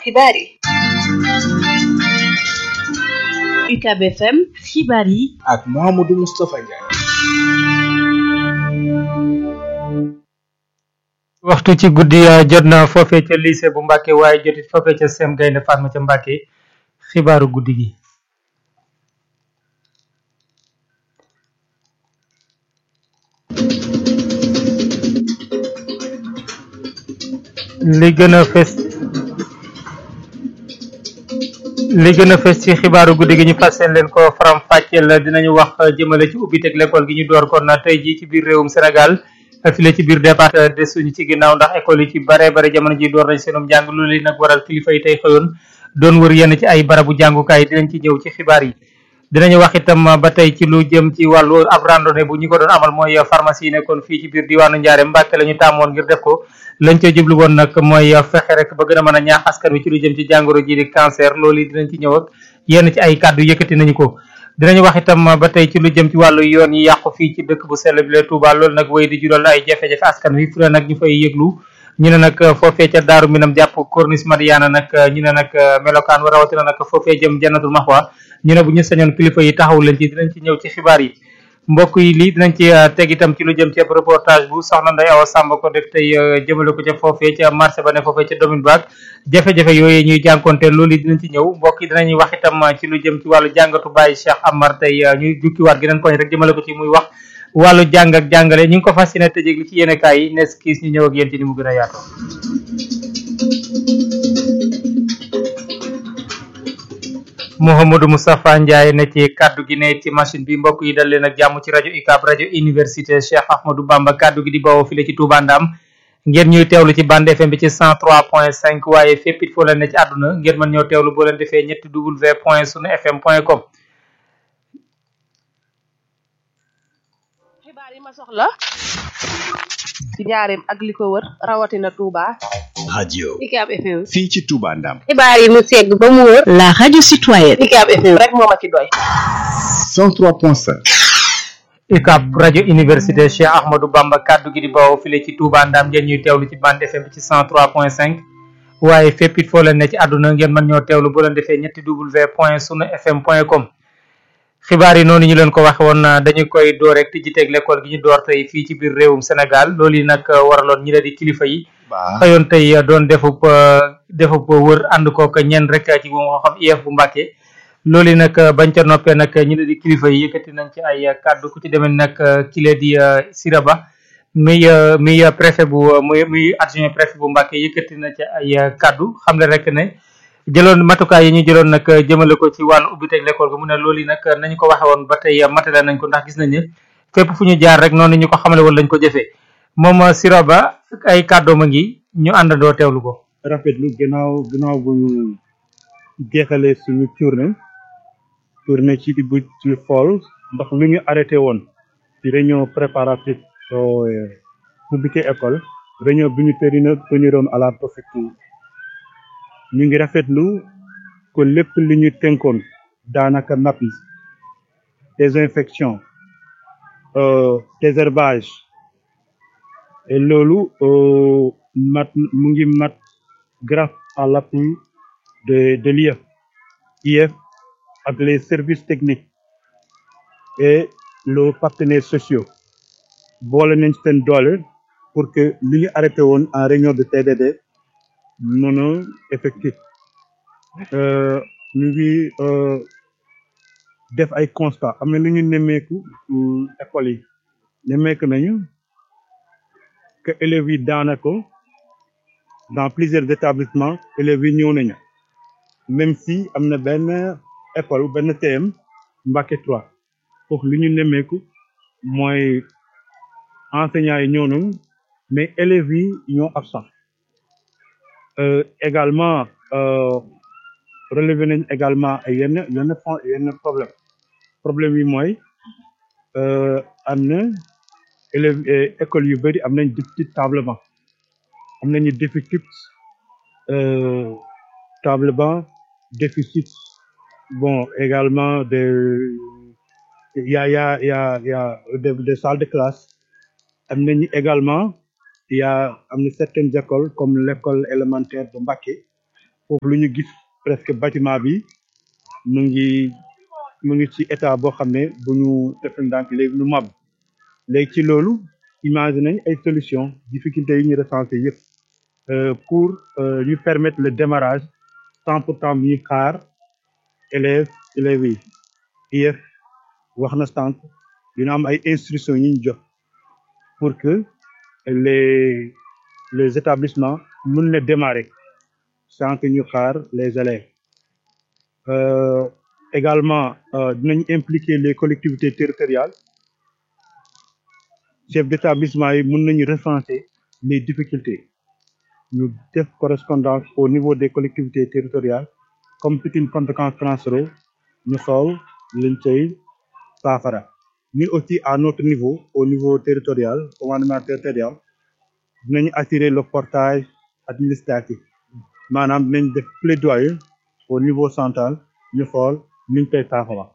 xibaar yi UCAB FM xibaar yi ak Mouhamadou Moustapha Ndiaye. waxtu ci guddi jot na foofee ca lycée bu Mbàkke waaye jotit foofee ca sem gaynde Fatma ca Mbàkke xibaaru guddi gi li gën a fes li gën a fes ci xibaaru guddi gi ñu fas leen ko faram fàcceel dinañu wax jëmale ci ubbiteg l'école gi ñu door kon na tey jii ci biir réewum Sénégal file ci biir département desuñu ci ginnaaw ndax école yi ci bare bare jamono ji door nañ seenum jàng lu li nag waral kilifa yi tey xëyoon doon wër yenn ci ay barabu jàngukaay dinañ ci ñëw ci xibaar yi dinañu wax itam ba tey ci lu jëm ci wàllu ab randonnée bu ñi ko doon amal mooy pharmacie yi nekkoon fii ci biir diwaanu Ndiarème Mbàkke la ñu tàmmoon ngir def ko lañ ca jublu woon nag mooy fexe rek ba gën a mën a ñaax askan wi ci lu jëm ci jàngoro ji di cancer loolu yi dinañ ci ñëw ak yenn ci ay kàddu yëkkati nañu ko dinañu wax itam ba tey ci lu jëm ci wàllu yoon yi yàqu fii ci dëkk bu sell bi la Touba loolu nag wéy di jural ay jafe-jafe askan wi fu ne nag ñu fay yëglu ñu ne nag foofee ca Daaru Minam jàpp Corniche Madiana nag ñu ne nag melokaan wa rawatina nag foofee jëm Jannatul Maxwa ñu ne bu ñu sañoon kilifa yi taxaw leen ci dinañ ci ñëw ci xibaar yi mbokk yi lii dinañ ci teg itam ci lu jëm ci reportage bu soxna Ndeye Awa Samba ko def tey jëmale ko ca foofee ca marché ba ne foofee ca domaine baag jafe-jafe yooyu ñuy jànkonte loolu yi dinañ ci ñëw mbokk yi dinañuy wax itam ci lu jëm ci wàllu jàngatu Baye Cheikh Amar tey ñuy jukkiwaat geneen poñ rek jëmale ko ci muy wax wàllu jàng ak jàngale ñu ngi ko fas yéene tëjee li ci yéene kaay yi nes kiis ñu ñëw ak yéen ci ni mu gën a yaatoo Mouhamadou Moustapha Ndiaye ne ci kaddu gi ne ci machine bi mbokk yi dal leen ak jàmm ci rajo UCAB rajo université Cheikh Ahmadou Bamba kaddu gi di bawoo file ci Touba Ndam ngeen ñuy teewlu ci bande FM bi ci 103.5 waaye fépp it foo leen ne ci àdduna ngeen mën ñoo teewlu boo leen defee ñetti w point sunu fm point com xibaar yi ma soxla ci njaareem ak li ko wër rawatina Touba. radio UCAB FM. fii ci Touba Ndam xibaar yi mu segg ba mu wër. la radio citoyenne UCAB FM rek moo ma ci doy. 103.5 UCAB rajo université Cheikh Ahmadou Bamba kaddu gi di bawoo file ci Touba Ndam ngeen ñuy teewlu ci bande FM bi ci 103.5 waaye fépp it foo leen ne ci àdduna ngeen mën ñoo teewlu boo leen defee ñetti w point sunu fm point com xibaar yi noonu ñu leen ko waxe woon dañu koy door rek tijji teeg l'école gi ñu door tey fii ci biir réewum Sénégal loolu yi nag waraloon ñi la di kilifa yi xëyoon tey doon defub defub wër ànd kook ñenn rek ci bu moo xam IEF bu Mbàkke loolu yi nag bañ ca noppee nag ñi la di kilifa yi yëkkati nañ ci ay kàddu ku ci demee nag kile di Siraba muy muy préfet bu muy muy adjoint préfet bu Mbàkke yëkkati na ci ay kàddu xam le rek ne jëloon matukaay yi ñu jëloon nag jëmale ko ci wàllu ubbiteeg l'école gi mu ne loolu yi nag nañu ko waxe woon ba tey matale nañ ko ndax gis nañ ne fépp fu ñu jaar rek noonu ñu ko xamale woon lañ ko jëfee moom Siraba ay kàddoom a ngi ñu àndandoo teewlu ko. rafetlu gannaaw gannaaw bu ñu jeexalee suñu tournée tournée ci bu ci xool ndax lu ñu arrêté woon ci réunion préparative soo ubbite école réunion bi ñu tërina teniroon à la préfecture ñu ngi rafetlu ko lépp li ñu tënkoon daanaka napp yi désinfection euh, désherbage et loolu euh, mat mu ngi mat grâce à l'appui de de l'IEF IEF ak les services techniques et les partenaires sociaux boole nañ seen doole pour que li ñu arrêté woon en réunion de TDD mën a effectif ñu ngi def ay constat am na lu ñu nemmeeku école yi nemmeeku nañu que élèves yi daanaka dans plusieurs établissements élèves yi ñëw nañu même si am na benn école benn TM Mbacké 3 foofu li ñu nemmeeku mooy enseignants yi ñëw nañu mais élèves yi ñoo absent euh, également euh, relevé nañ également ay yenn yenn yenn problème problème yi mooy am na élèves école yu bëri am nañ déficit table banc am nañu déficit table banc déficit bon également de y a y a y a y a des des salles de classe am nañu également y a am na certaines écoles comme l'école élémentaire de Mbacké foofu lu ñu gis presque bâtiment bi mu ngi mu ngi ci état boo xam ne bu ñu def ndànk léegi lu mab léegi ci loolu imaginer nañ ay solution difficultés yi ñu recensé yëpp pour ñu permettre le démarrage sans pourtant ñuy xaar élèves élèves yi IEF wax na sànq dina am ay instructions yi ñu jox pour que les les établissements mën na démarrer sans que ñu xaar les élèves euh, également dinañ impliquer les collectivités territoriales chefs d'établissement yi mën nañu recenser les difficultés ñu def correspondance au niveau des collectivités territoriales comme c'est une compétence transférée ñu xool liñ cay saafara ñun aussi à notre niveau au niveau territorial commandement territorial dinañu assurer le portage administratif maanaam dinañ def plaidoyer au niveau central ñu xool niñ koy saafara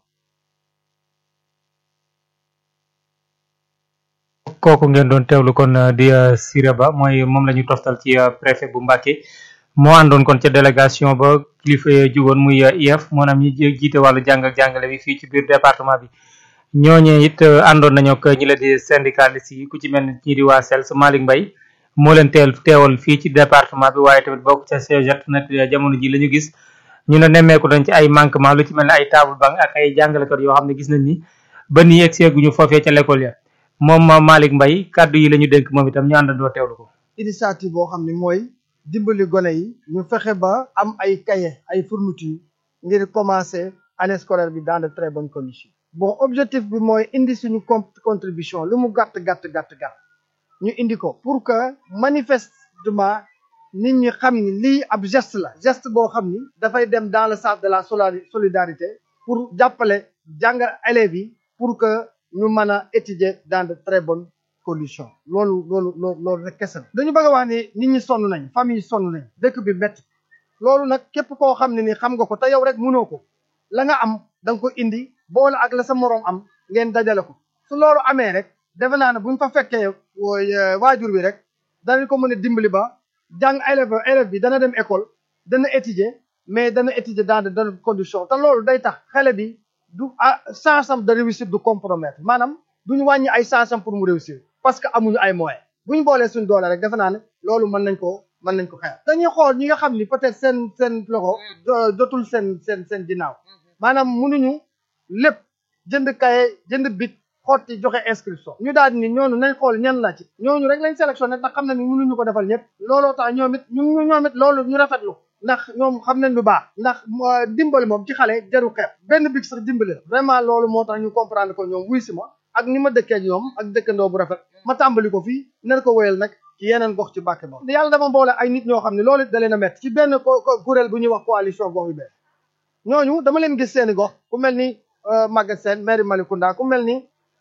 kooku ngeen doon teewlu kon di Siré Ba mooy moom la ñu toftal ci préfet bu Mbacké moo àndoon kon ca délégation ba kilifa jugoon muy IEF moo naam ñi jiite wàllu jàng ak jàngale bi fii ci biir département bi ñooñee it àndoon nañu ak ñi la di syndicaliste yi ku ci mel ni ñii di waa SELS Malick Mbaye moo leen teel teewal fii ci département bi waaye tamit bokk ca CEGET nag jamono ji la ñu gis ñu ne nemmeeku nañ ci ay manquement lu ci mel ne ay table banc ak ay jàngalekat yoo xam ne gis nañ ni ba nii egg seeguñu foofee ca l'école ya moom Malick Mbaye kàddu yi la ñu dénk moom itam ñu àndandoo teewlu ko. initiative boo xam ne mooy dimbali gone yi ñu fexe ba am ay cahier ay fourniture ngir commencer année scolaire bi dans de très bonnes conditions. bon objectif bi mooy indi suñu contribution lu mu gàtt gàtt gàtt gàtt ñu indi ko pour que manifestement nit ñi xam ni lii ab geste la geste boo xam ni dafay dem dans le sens de la solidarité pour jàppale jàngal élèves yi pour que ñu mën a étudier dans de très bonnes conditions loolu loolu loolu loolu rek kese la dañu bëgg a wax ni nit ñi sonn nañ famille sonn nañ dëkk bi métti loolu nag képp koo xam ne ni xam nga ko te yow rek mënoo ko la nga am da nga ko indi boole ak la sa moroom am ngeen dajale ko su loolu amee rek defe naa ne buñ fa fekkee waajur bi rek danañ ko mën a dimbali ba jàng élève élève bi dana dem école dana étudier mais dana étudier dans de bonnes conditions te loolu day tax xale bi du ah chance am de réussir du compromettre maanaam duñu wàññi ay chance am pour mu réussir parce que amuñu ay moyens buñ boolee suñ doole rek defe naa ne loolu mën nañ ko mën nañ ko xeex dañuy xool ñi nga xam ni peut-être seen seen loxo jotul seen seen seen ginnaaw maanaam mënuñu lépp jënd kaye jënd bic xotti joxe inscription ñu daal ni ñooñu nañ xool ñan la ci ñooñu rek lañ sélectionné ndax xam na ni mënuñu ko defal ñëpp looloo tax ñoom it ñu ñoom it loolu ñu rafetlu ndax ñoom xam nañ lu baax ndax dimbali moom ci xale jaru xeeb benn bic sax dimbali la vraiment loolu moo tax ñu comprendre ko ñoom wuy si ma ak ni ma dëkkee ñoom ak dëkkandoo bu rafet ma tàmbali ko fii nar ko wéyal nag ci yeneen gox ci Mbàkke moom yàlla dama boole ay nit ñoo xam ne loolu da leen a métti ci benn kuréel bu ñuy wax coalition gox yu bees ñooñu dama leen gis seeni gox ku mel ni Maguette Sène maire Malicounda ku mel ni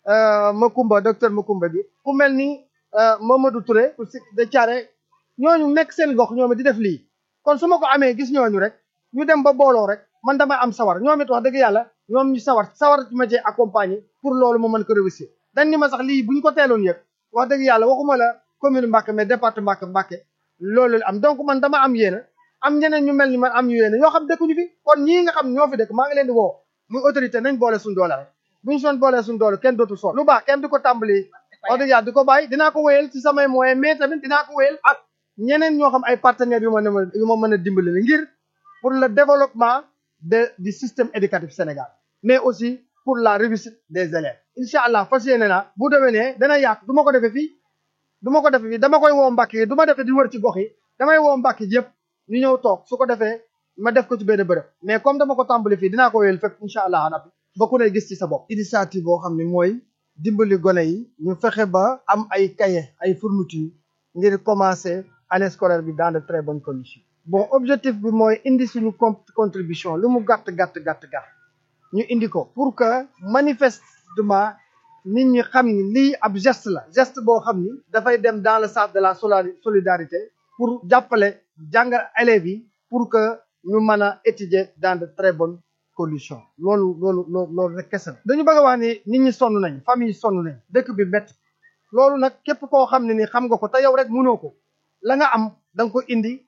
Makumba docteur Makumba bi ku mel ni Mamadou Touré de Thiaré ñooñu nekk seen gox ñoom di def lii kon su ma ko amee gis ñooñu rek ñu dem ba booloo rek man damay am sawar ñoom it wax dëgg yàlla ñoom ñu sawar sawar ci ma cee accompagner pour loolu mu mën ko réussir dañ ni ma sax lii bu ñu ko teeloon yëg wax dëgg yàlla waxuma la commune Mbacké mais département Mbacké loolu am donc man dama am yéena am ñeneen ñu mel ni man am yéena ñoo xam dëkkuñu fi kon ñii nga xam ñoo fi dëkk maa ngi leen di woo muy autorité nañ boole suñ doole rek bu ñu soon boolee suñ doole kenn dootul sonn lu baax kenn du ko tàmbali wax dëgg yàlla di ko bàyyi dinaa ko wéyal ci samay moyens mais tamit dinaa ko wéyal ak ñeneen ñoo xam ay partenaires yu ma ne yu ma mën a dimbali la ngir pour le développement de du système éducatif Sénégal mais aussi pour la réussite des élèves incha allah fas yéene naa bu déwénee dana yaatu du ma ko defee fii du ma ko defee fii dama koy woo Mbàkke yi du ma defee di wër ci gox yi damay woo Mbàkke yëpp ñu ñëw toog su ko defee ma def ko ci benn bërëb mais comme dama ko tàmbali fii dinaa ko wéyal fekk incha allah rabbi ba ku ne gis ci sa bopp initiative boo xam ne mooy dimbali gone yi ñu fexe ba am ay cahier ay fourniture ngir commencer année scolaire bi dans de très bonnes conditions bon objectif bi mooy indi suñu contribution lu mu gàtt gàtt gàtt gàtt ñu indi ko pour que manifestement nit ñi xam ni lii ab geste la geste boo xam ni dafay dem dans le sens de la solidarité pour jàppale jàngal élèves yi pour que ñu mën a étudier dans de très bonnes conditions loolu loolu loolu loolu rek kese la dañu bëgg a wax ni nit ñi sonn nañ famille sonn nañ dëkk bi métti loolu nag képp koo xam ne ni xam nga ko te yow rek mënoo ko la nga am da nga ko indi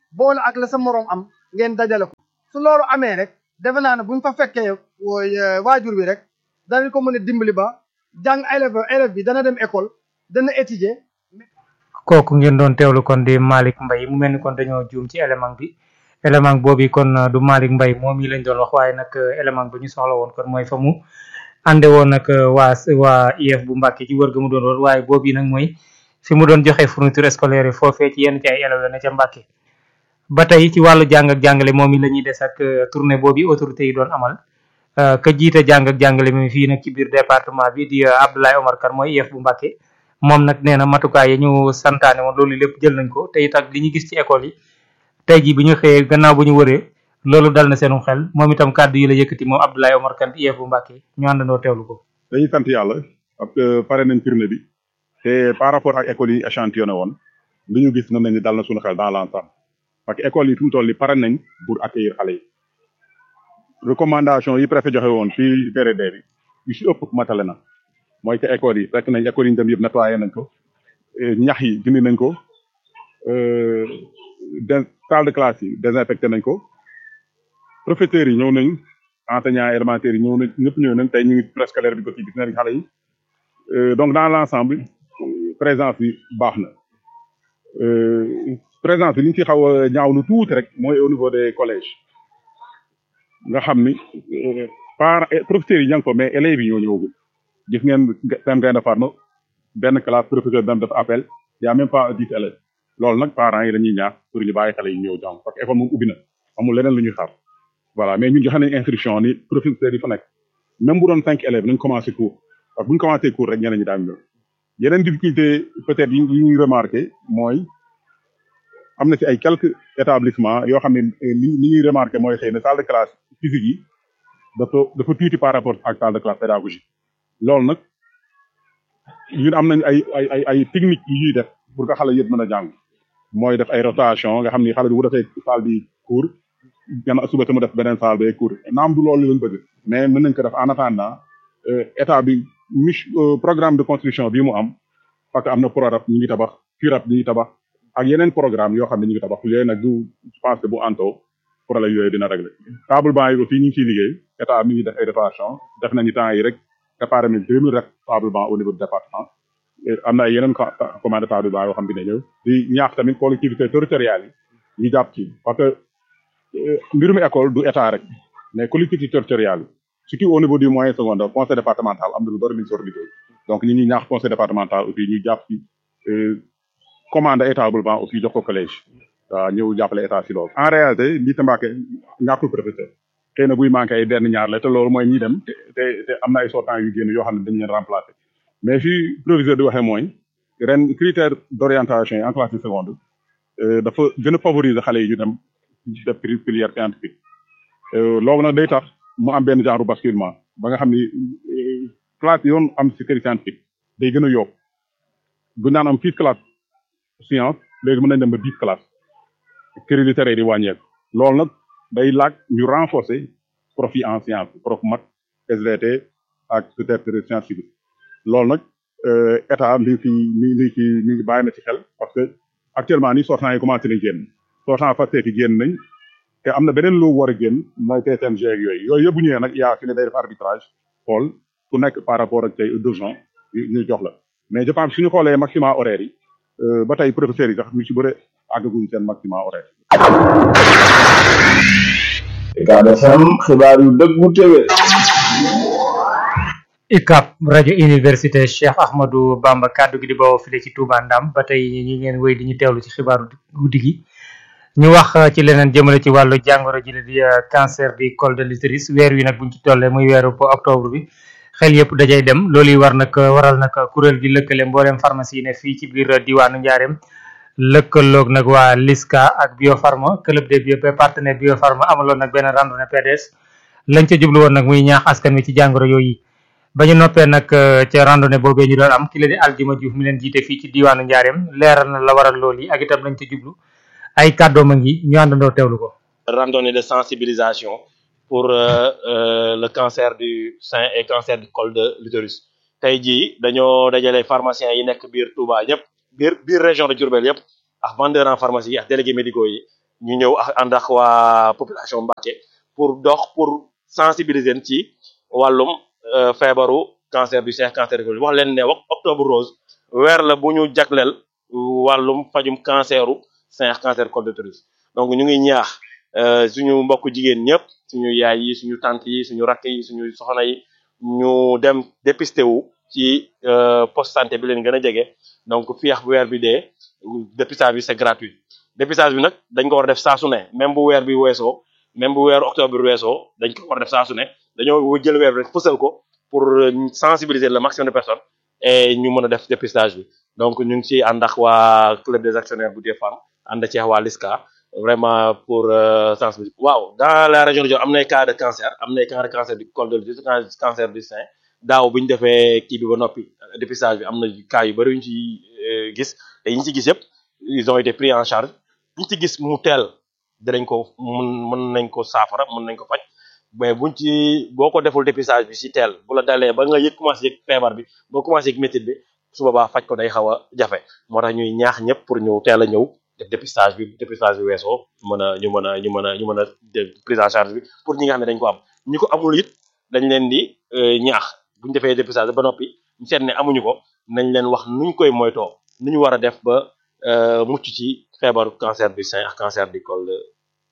boole ak la sa moroom am ngeen dajale ko su loolu amee rek defe naa ne buñ fa fekkee wooy waajur bi rek danañ ko mën a dimbali ba jàng élève élève bi dana dem école dana étudier kooku ngeen doon teewlu kon di Malick Mbaye mu mel ni kon dañoo juum ci élément bi élément boobu kon du Malick Mbaye moom yi lañ doon wax waaye nag élément bi ñu soxla woon kon mooy fa mu ànde woon nag waa waa IEF bu Mbàkke ci wër ga mu doon wër waaye boobu yi nag mooy fi mu doon joxe fourniture scolaire yi foofee ci yenn ci ay élèves ne ca Mbàkke ba tey ci wàllu jàng ak jàngale moom yi la ñuy des ak tournée boobu autorité yi doon amal ka jiite jàng ak jàngale mi fii nag ci biir département bi di Abdoulaye Omar Kane mooy IEF bu Mbàkke moom nag nee na matukaay yi ñu santaane woon loolu lépp jël nañ ko te it ak li ñu gis ci école yi tey jii bi ñu xëyee gannaaw bu ñu wëree loolu dal na seenum xel moom itam kàddu yi la yëkkati moom Abdoulaye Omar Kane IEF bu Mbàkke ñu àndandoo teewlu ko. dañuy sant yàlla parce que pare nañ tournée bi te par rapport ak école yi échantillonné woon li ñu gis na nañ ni dal na suñu xel dans l'ensemble parce que école yi fi mu toll ni pare nañ pour accueillir xale yi recommandation yi préfet joxe woon fii VRD bi yu si ëpp matale na mooy que école yi fekk nañ école yi ñu dem yëpp nettoyé nañ ko ñax yi dindi nañ ko de salle de classe yi désinfecté nañ ko professeurs yi ñëw nañ enseignants élémentaires yi ñëw nañ ñëpp ñëw nañ tey ñu ngi préscolaire bi ko ci gis nañ xale yi donc dans l'ensemble présence bi baax na présence bi li ñu ci xaw a ñaaw lu tuuti rek mooy au niveau des collèges nga xam ni par professeurs yi ña ngi ko mais élèves yi ñoo ñëwagul gis ngeen seen gaynde farma benn classe professeur dem def appel y a même pas dix élèves loolu nag parents yi dañuy ñaax pour ñu bàyyi xale yi ñëw jàng parce que école moom ubbi na amul leneen lu ñuy xaar voilà mais ñun joxe nañ instruction ni professeurs yi fa nekk même bu doon cinq élèves nañ commencé cours parce que bu ñu commencé cours rek ñeneen ñi daañu ñëw yeneen difficulté peut-être yi ñuy remarqué mooy am na ci ay quelques établissements yoo xam ne li li ñuy remarqué mooy xëy na salle de classe physique yi dafa dafa tuuti par rapport ak salle de classe pédagogique loolu nag ñun am nañ ay ay ay ay technique yu ñuy def pour que xale yëpp mën a jàng mooy def ay rotation nga xam ni xale bi bu defee salle bi cours gannaaw suba te mu def beneen salle bay cours naam du loolu lañ bëgg mais mën nañ ko def en attendant état bi mich programme de construction bii mu am parce que am na PRORAB ñu ngi tabax FIRAB ñu ngi tabax ak yeneen programme yoo xam ne ñu ngi tabax yooyu nag du je pense que bu anto problème yooyu dina régler table banc yi aussi ñu ngi ciy liggéey état mi ngi def ay rotation def nañu temps yi rek préparé nañ deux mille rek table banc au niveau du département am na ay yeneen commande table banc yoo xam dina ñëw di ñaax tamit collectivité territoriales yi ñu jàpp ci parce que mbirum école du état rek mais collectivité territoriale yi surtout au niveau du moyen secondaire conseil départemental am na lu bari lu ñu sor liggéey donc ñi ñuy ñaax conseil départemental aussi ñu jàpp ci commande ay table banc aussi jox ko collège waaw ñëw jàppale état si loolu en réalité lii tambaake ñàkkul professeur xëy na buy manqué ay benn ñaar la te loolu mooy ñi dem te te te am na ay sortants yu génn yoo xam ne dañu leen remplacer mais fii proviseur di waxee mooy ren critère d'orientation yi en classe de seconde dafa gën a favoriser xale yi ñu dem def filière scientifique loolu nag day tax mu am benn genre basculement ba nga xam ni classe yoon am si série scientifique day gën a yokk bu naan am six classe science léegi mën nañ dem ba dix classe série littéraire di wàññeeku loolu nag day laaj ñu renforcer prof yi en science prof mat SVT ak peut-être science physique loolu nag état mi ngi mi ngi ci mi ngi bàyyi na ci xel parce que actuellement nii sortant yi commencé nañ génn sortant FASTEF yi génn nañ te am na beneen loo war a génn mooy TSMG ak yooyu yooyu yëpp bu ñëwee nag yaa fi ne day def arbitrage xool ku nekk par rapport ak tey d'urgence ñu jox la mais je pense suñu xoolee maximum horaire yi ba tey professeurs yi sax ñu ci bëre àggaguñ seen maximum horaire. Ucab FM xibaar yu dëggu téwé UCAB rajo université Cheikh Ahmadou Bamba kaddu gi di bawoo file ci Touba Ndam ba tey ñi ngeen wéy di ñu teewlu ci xibaaru guddi gi ñu wax ci leneen jëmale ci wàllu jàngoro ji la di cancer du col de l'utérus weer wi nag buñ ci tollee muy weeru octobre bi xel yëpp dajay dem loolu yi war nag waral nag kuréel gi lëkkale mbooleem pharmacie yi ne fii ci biir diwaanu Njaareem lëkkaloog nag waa LISCA ak Biopharma club des bio partenaire Biopharma amaloon nag benn randonnée PDS lañ ca jublu woon nag muy ñaax askan wi ci jàngoro yooyu ba ñu noppee nag ca randonnée boobee ñu doon am ki la di Aljuma Diouf mi leen jiite fii ci diwaanu Njaareem leeral na la waral loolu yi ak itam lañ ca jublu ay kàddoom a ngi ñu àndandoo teewlu ko. randonnée de sensibilisation pour euh, euh, le cancer du sein et cancer du col de l'utérus tey jii dañoo dajale pharmaciens yi nekk biir Touba ñëpp biir biir région de Diourbel yëpp ak vendeurs en pharmacie yi ak délégués médicaux yi ñu ñëw ak ànd ak waa population Mbacké pour dox pour sensibiliser leen ci wàllum euh, feebaru cancer du sein cancer du col wax leen ne wax octobre rose weer la bu ñu jagleel wàllum fajum canceru sein ak cancer col de l'utérus donc ñu ngi ñaax euh, suñu mbokk jigéen ñëpp suñu yaay yi suñu tante yi suñu rakk yi suñu soxna yi ñu dem dépisté wu ci euh, poste santé bi leen gën a jege donc fii ak bu weer bi dee dépistage bi c'est gratuit dépistage bi nag dañ ko war a def saa su ne même bu weer bi weesoo même bu weeru octobre bi weesoo dañ ko war a def saa su ne dañoo jël weer bi rek fësal ko pour euh, sensibiliser le maximum de personnes et ñu mën a def dépistage bi donc ñu ngi ci ànd ak waa club des actionnaires bu des femmes ànd ci waa LISCA vraiment pour euh, sensibiliser waaw dans la région de Diourbel am nay cas de cancer am nay cas de cancer du col de l'utérus cancer du sein daaw bi ñu defee kii bi ba noppi dépistage bi am na cas yu bëri yu ñu ci euh, gis te yi ñu ci gis yëpp ils ont été pris en charge ñu ci gis mu teel dinañ ko mun mën nañ ko saafara mën nañ ko faj mais buñ ci boo ko deful dépistage bi si teel bu la dalee ba nga yëg commencé yëg feebar bi boo commencé yëg métit bi su boobaa faj ko day xaw a jafe moo tax ñuy ñaax ñëpp pour ñu teel a ñëw def dépistage bi dépistage bi weesoo mën a ñu mën a ñu mën a ñu mën a def prise en charge bi pour ñi nga xam ne dañ ko am ñi ko amul it dañ leen di euh, ñaax buñ defee dépistage ba noppi ñu seet ne amuñu ko nañ leen wax nuñ koy moytoo nu ñu war a def ba euh, mucc ci feebaru cancer du sein ak cancer du col de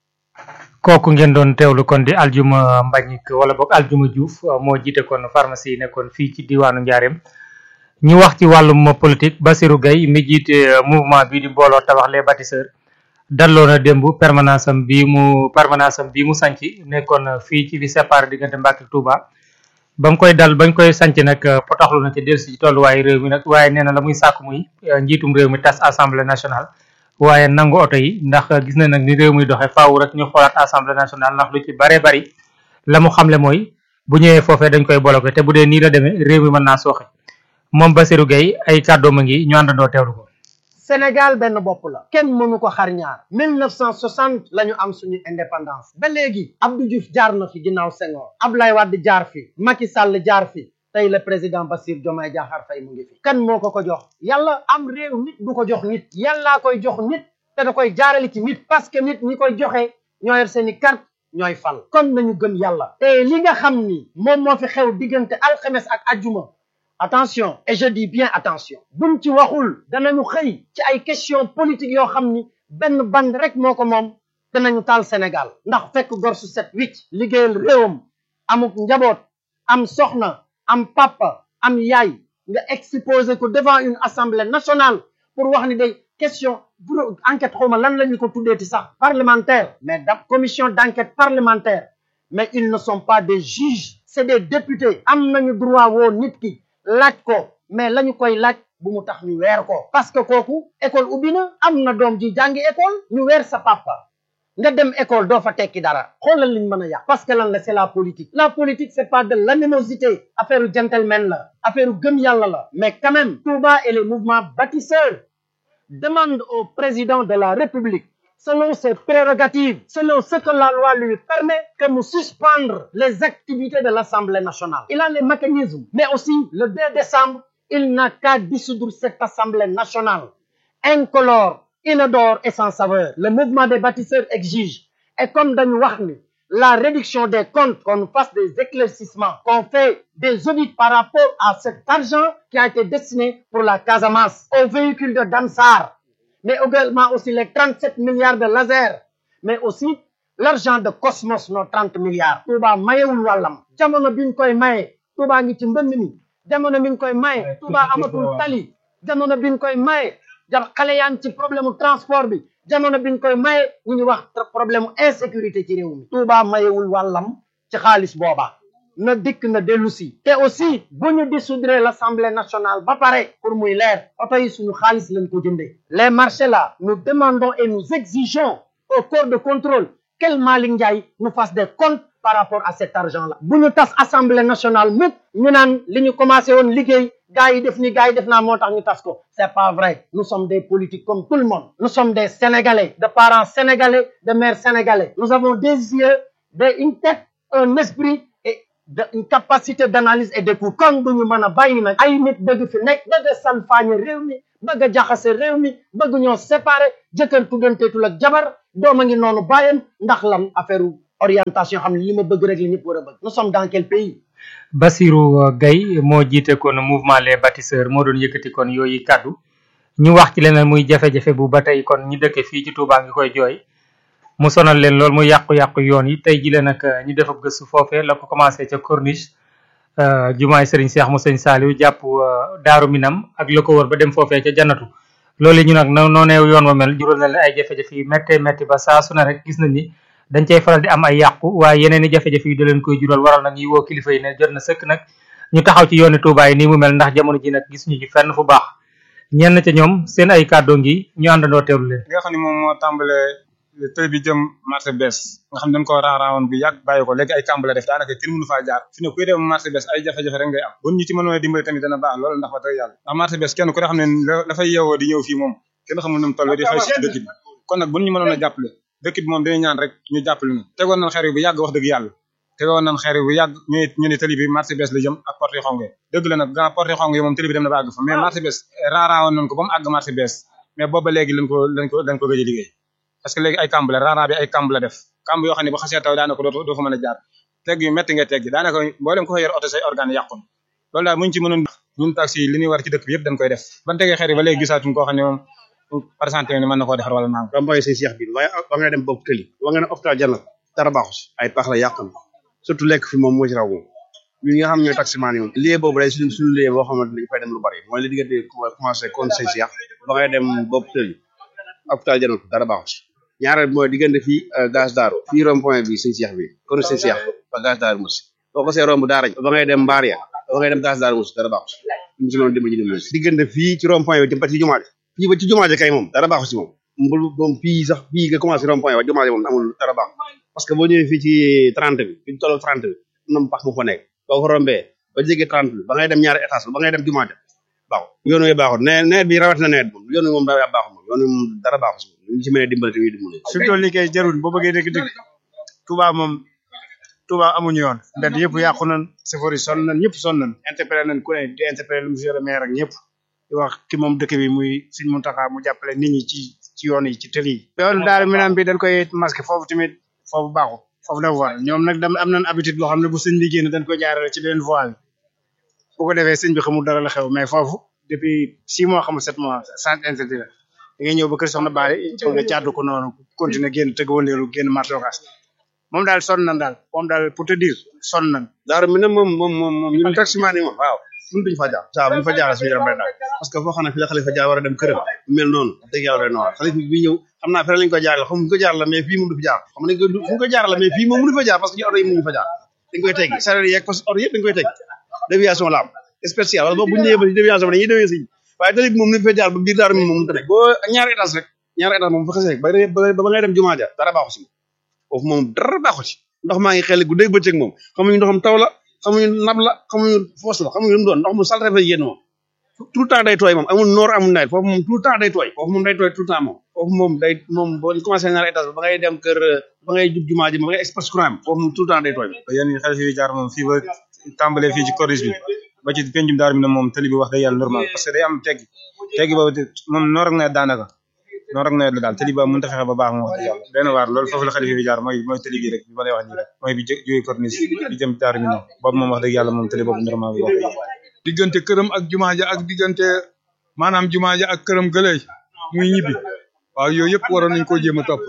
kooku ngeen doon teewlu kon di aljuma Mbagnick wala boog aljuma Diouf uh, moo jiite kon pharmacie yi nekkoon fii ci diwaanu Njaareem ñu wax ci wàllum politique Bassirou Gueye mi jiite uh, mouvement bi di mbooloo tabax les bâtisseurs dalloo na démb permanence am bii mu permanence am bii mu sanc nekkoon uh, fii ci li séparé diggante Mbàkke ak Touba ba mu koy dal bañ koy sanc nag potaxlu na ci dellusi ci tolluwaayu réew mi nag waaye nee na la muy sàkk muy njiitum réew mi tas assemblée nationale waaye nangu oto yi ndax gis na nag ni réew mi doxee faaw rek ñu xoolaat assemblée nationale ndax lu ci bare bari la mu xamle mooy bu ñëwee foofee dañ koy bloqué te bu dee nii la demee réew mi mën naa sooxe moom Bassirou Gueye ay kàddoom a ngi ñu àndandoo teewlu ko. Sénégal benn bopp la kenn mënu ko xar ñaar 1960 la ñu am suñu indépendance ba léegi Abdou Diouf jaar na fi ginnaaw Senghor Abdoulaye Wade jaar fi Macky Sall jaar fi tey le président Bassirou Diomaye Diakhar Faye mu ngi fi kan moo ko ko jox yàlla am réew nit du ko jox nit yàllaa koy jox nit te da koy jaarale ci nit parce que nit ñi koy joxe ñoo yor seeni carte ñooy fal kon nañu gëm yàlla te li nga xam ni moom moo fi xew diggante alxames ak ajjuma attention et je dis bien attention buñ ci waxul danañu xëy ci ay question politique yoo xam ni benn band rek moo ko moom danañu taal Sénégal ndax fekk gor su set wicc liggéeyal réewam amuk njaboot am soxna am papa am yaay nga exposé ko devant une assemblée nationale pour wax ni day question pour enquête xawma lan la ñu ko tuddeeti sax parlementaire mais da commission d'enquête parlementaire mais ils ne sont pas des juges c'est des députés am nañu droit woo nit ki laaj ko mais lañu koy laaj bu mu tax ñu weer ko parce que kooku école ubbi na am na doom ji jàngi école ñu weer sa papa nga dem école doo fa tekki dara xoolal liñ mën a yàq parce que lan la c'est la politique la politique c'est pas de l'animosité affaire u gentleman la affaire u gëm yàlla la mais quand même Touba et les mouvements bâtisseurs demandent au président de la République selon ses prérogatives, selon ce que la loi lui permet, que nous suspendre les activités de l'Assemblée nationale. Il a les mécanismes, mais aussi le 2 décembre, il n'a qu'à dissoudre cette Assemblée nationale, incolore, inodore et sans saveur. Le mouvement des bâtisseurs exige, et comme dans Wahni, la réduction des comptes, qu'on fasse des éclaircissements, qu'on fait des audits par rapport à cet argent qui a été destiné pour la Casamance, aux véhicules de Dansar, mais également aussi les 37 milliards de laser, mais aussi l'argent de Cosmos, nos 30 milliards. Touba mayewul wàllam jamono biñ koy maye Touba ngi ci mbënd mi jamono biñ koy maye Touba amatul tali jamono biñ koy maye ja xale yaa ngi ci problème mu transport bi jamono biñ koy maye ñu ngi wax problème mu insécurité ci réew mi Touba mayewul wàllam ci xaalis booba na dikk na dellu si te aussi bu ñu dissoudre l'Assemblée nationale ba pare pour muy leer oto yi suñu xaalis lañ ko jëndee les marchés là nous demandons et nous exigeons au corps de contrôle quel Malick Ndiaye nous fasse des comptes par rapport à cet argent là bu ñu tas Assemblée nationale mukk ñu naan li ñu commencé woon liggéey gars yi def ni gars yi def naa moo tax ñu tas ko c'est pas vrai nous sommes des politiques comme tout le monde nous sommes des Sénégalais de parents sénégalais de mères sénégalais nous avons des yeux des une tête un esprit de une capacité d'analyse et d'écoute kon duñu mën a bàyyi nag ay nit bëgg fi nekk bëgg a salfaañe réew mi bëgg a jaxase réew mi bëgg ñoo séparer jëkkër tuddanteetul ak jabar doom a ngi noonu bàyyam ndax lan affaire orientation xam ne li ma bëgg rek la ñëpp war a bëgg nous sommes dans quel pays Bassirou Gaye moo jiite kon mouvement les bâtisseurs moo doon yëkkati kon yooyu kàddu ñu wax ci leneen muy jafe-jafe bu ba tey kon ñi dëkke fii ci Touba ngi koy jooy mu sonal leen lool muy yàqu-yàqu yoon yi tey jile nag ñu def ab gëstu foofee la ko commencé ca corniche jumaay Serigne Cheikh mu Serigne Saliou jàpp Daaru Minam ak la ko wër ba dem foofee ca jannatu loolu ñu nag noonee yoon wa mel jural na leen ay jafe-jafe yu méttee métti ba saa su ne rek gis nañ ni dañ cay faral di am ay yàqu waaye yeneen i jafe-jafe yi da leen koy jural waral nag ñuy woo kilifa yi ne jot na sëkk nag ñu taxaw ci yooni Touba yi nii mu mel ndax jamono ji nag gisuñu ci fenn fu baax ñenn ca ñoom seen ay kàddoo ngi ñu àndandoo teewlu leen li nga xam ne moom moo tàmbalee tël bi jëm marché bees nga xam ne dañ ko raaraawoon bu yàgg bàyyi ko léegi ay kàmb la def daanaka kenn mënu faa jaar fi ne kuy dem marché bees ay jafe-jafe rek ngay am bu ñu ci mënoon a dimbali tamit dana baax loolu ndax wax dëgg yàlla ndax marché bees kenn ku ne xam ne la fay yeewoo di ñëw fii moom kenn xamul nu mu toll di xëy si dëkk bi kon nag bu ñu mënoon a jàppale dëkk bi moom dañuy ñaan rek ñu jàppale ñu tegoon nañ xeer yi bu yàgg wax dëgg yàlla tegoon nañ xeer yi bu yàgg ñu ñu ne tëli bi marché bees la jëm ak porte yi xong dëgg la nag gannaaw porte yi xong yi moom tëli bi dem na ba àgg fa mais marché bees raaraawoon nañ ko ba mu àgg marché bees mais booba léegi lañ ko lañ ko lañ ko gëj a liggéey parce que léegi ay kamb la raaraa bi ay kamb la def kamb yoo xam ne ba xasee taw daanaka doo doo fa mën a jaar tegg yu métti nga teggi daanaka mboolem ko fa yor oto say organe yàqun loolu daal muñ ci mënoon ñun taxi li ñuy war ci dëkk bi yëpp dañ koy def ban tegee xeer yi ba léegi gisaatuñ koo xam ne moom présenté ne mën na koo defar wala naam ba mooy seen seex bi waaye ba nga dem bopp tëli ba nga ne hôpital jannat dara baaxu si ay pax la yàq na surtout lekk fi moom moo ci raw moom ñun ñi nga xam ñooy taximaan yi moom lieu boobu day suñu suñu lieu boo xamante dañ fay dem lu bari mooy li diggante commencé kon seen seex ba ngay dem bopp tëli hôpital jannat dara baaxu si ñaareel mooy diggante fii gaz daaru fii rond point bi sëñ Cheikh bi kon sëñ Cheikh ba gaz daaru musi boo ko see romb daara ba ngay dem mbaar ya ba ngay dem gaz daaru musi dara baaxu si ñu si noonu dimbali ñu dimbali si diggante fii ci rond point bi jëm ba ci jumaa fii ba ci jumaa ji kay moom dara baaxu si moom mbul moom fii sax fii nga commencé rond point ba jumaa ji moom amul dara baax parce que boo ñëwee fii ci trente bi fi ñu tolloo trente bi am na pax mu fa nekk boo ko rombee ba jege trente bi ba ngay dem ñaari étage ba ngay dem jumaa ja baaxu yoon wi baaxul ne nawet bi rawat na nawet moom yoon wi moom daa baaxul moom yoon wi moom dara baaxu si moom ñu ci mën a dimbali tamit dimbali fi mu toll nii kay jarul boo bëggee dëgg dëgg Touba moom Touba amuñu yoon mbedd yëpp yàqu nañ safari sonn nañ ñëpp sonn nañ interpellé nañ ku ne di interpellé le monsieur le maire ak ñëpp di wax ki moom dëkk bi muy Sëñ Muntaxa mu jàppale nit ñi ci ci yoon yi ci tëli yi yoon daal minam bi dañ koy masqué foofu tamit foofu baaxu foofu la voie ñoom nag dam am nañ habitude boo xam ne bu sëñ bi génn dañ koy jaarale ci beneen voie bi bu ko defee sëñ bi xamul dara la xew mais foofu depuis six mois xamul sept mois sans interdit la da ngay ñëw ba kër soxna Baale bëgg nga jàddu ko noonu continuer génn tëgg wëndeelu génn marché Ocass moom daal sonn nañ daal moom daal pour te dire sonn nañ daaru mi ne moom moom moom moom ñun taximaan yi moom waaw ñun duñ fa jaar saa buñ fa jaar suñu yaram day daal parce que foo xam ne fi la xalifa jaar war a dem këram mel noonu dëgg yàlla doy na waar xalifa bi ñëw xam naa feneen lañ ko jaar la xam ñu ko jaar la mais fii moom du fi jaar xam nañ ko fu ñu ko jaar la mais fii moom mënu fa jaar parce que ñu oto yi mënuñu fa jaar dañ koy teggi sareet yeeg parce que oto yëpp dañ koy teggi déviation la am spécial wala boobu bu ñu ñëwee ba ci déviation bi dañuy déwee siñ waaye tali bi moom ni fa jaar ba biir daaru mi moom mënta nekk boo ñaari étage rek ñaari étage moom fa xasee ba ba ba ngay dem jumaa ja dara baaxu si foofu moom dara baaxu ci ndox maa ngi xel guddeeg bëccëg moom xamuñu ndoxam taw la xamuñu nab la xamuñu foos la xamuñu lu mu doon ndox mu salte fa yéen moom tout le temps day tooy moom amul noor amul nawet foofu moom tout le temps day tooy foofu moom day tooy tout le temps moom foofu moom day moom boo commencé ñaari étage ba ngay dem kër ba ngay jub jumaa ji ba ngay express courant bi foofu moom tout le temps day tooy yéen ñi xel fi jaar moom fii ba tàmbalee fii ci corniche bi ba ci pencum daaru mi ne moom tali bi wax day yàlla normal parce que day am teggi teggi boobu moom noor ak nawet daanaka noor ak nawet la daal tali ba mënut a fexe ba baax moom wax dëgg yàlla benn waar loolu foofu la xalifa bi jaar mooy mooy tali bi rek bi ma lay wax nii rek mooy bi jógee corniche bi jëm daaru mi ne boobu moom wax dëgg yàlla moom tali boobu normal bi wax dëgg yàlla diggante këram ak jumaa ja ak diggante maanaam jumaa ja ak këram gëley muy ñibbi waaw yooyu yëpp waroon nañ koo jéem a topp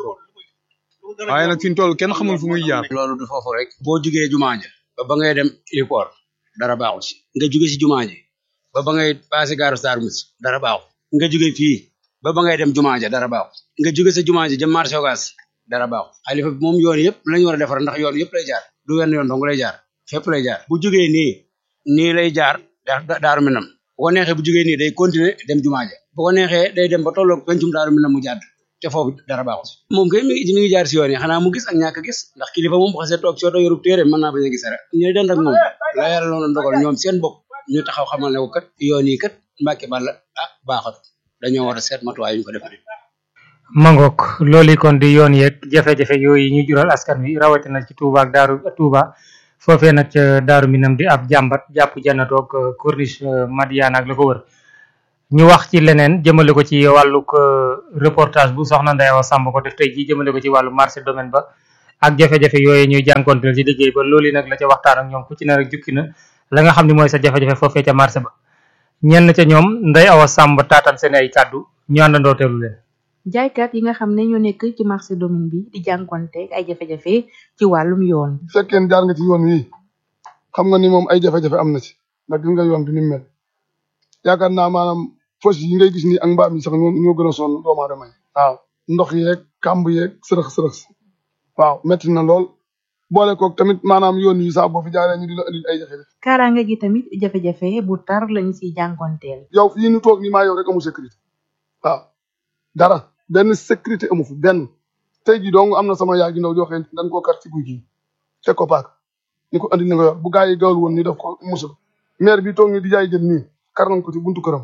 waaye nag fi ñu toll kenn xamul fu muy jaar loolu du foofu rek boo jugee jumaa ja ba ba ngay dem aéroport dara baaxul si nga jóge si jumaa ji ba ba ngay passé gaaru Darou Mouhty dara baaxul nga jóge fii ba ba ngay dem jumaa ja dara baaxul nga jóge sa jumaa ji jëm marché Ocass dara baaxul xalifa bi moom yoon yëpp lañu war a defar ndax yoon yëpp lay jaar du wenn yoon dong lay jaar fépp lay jaar bu jógee nii nii lay jaar daaru minam bu ko neexee bu jógee nii day continuer dem jumaa ja bu ko neexee day dem ba tolloog pencum daaru minam mu jàdd te foofu dara baaxul moom kay mi ngi mi ngi jaar si yoon yi xanaa mu gis ak ñàkk gis ndax kilifa moom bu xasee toog si oto yorub téere mën naa bañ a gis rek ñooy dend ak moom la yàlla noonu ndogal ñoom seen bopp ñu taxaw xamal ne ko kat yoon yi kat mbàkke balla ah baaxat dañoo war a seet matuwaay yu ñu ko defaree mangok loolu kon di yoon yeeg jafe-jafe yooyu ñu jural askan wi rawatina ci Touba ak Daaru Touba foofee nag ca Daaru Minam di ab jàmbat jàpp jannatoog corniche Madiana ak la ko wër ñu wax ci leneen jëmale ko ci wàllug reportage bu soxna Ndeye Awa Samb ko def tey jii jëmale ko ci wàllu marché domaine ba ak jafe-jafe yooyu ñuy jànkonteel ci liggéey ba loolu nag la ca waxtaan ak ñoom ku ci ne rek jukki na la nga xam ne mooy sa jafe-jafe foofee ca marché ba ñenn ca ñoom Ndeye Awa Samb taataan seen ay kàddu ñu àndandoo teelu leen jaaykat yi nga xam ne ñoo nekk ci marché domaine bi di jànkonte ay jafe-jafe ci wàllum yoon bu fekkee jaar nga ci yoon wi xam nga ni moom ay jafe-jafe am na ci ndax gis nga yoon bi ni mu mel yaakaar naa maanaam fos yi ngay gis nii ak mbaam yi sax ñoo ñoo gën a sonn doomu aadama yi waaw ndox yeeg kàmb yeeg sërëx sërëx waaw métti na lool boole koog tamit maanaam yoon yi sax boo fi jaaree ñu di la indil ay jafe-jafe kaaraange gi tamit jafe-jafe bu tar lañu siy jànkonteel yow fii ñu toog nii maa yow rek amul sécurité waaw dara benn sécurité amu fi benn tey jii dong am na sama yaay gi ndaw joo xam ne dañ koo kar ci guy gii teg ko paak ni ko andi ni nga yor bu gaa yi gawul woon ni def ko musul maire bi toog ni di jaay jën nii kar nañ ko ci buntu këram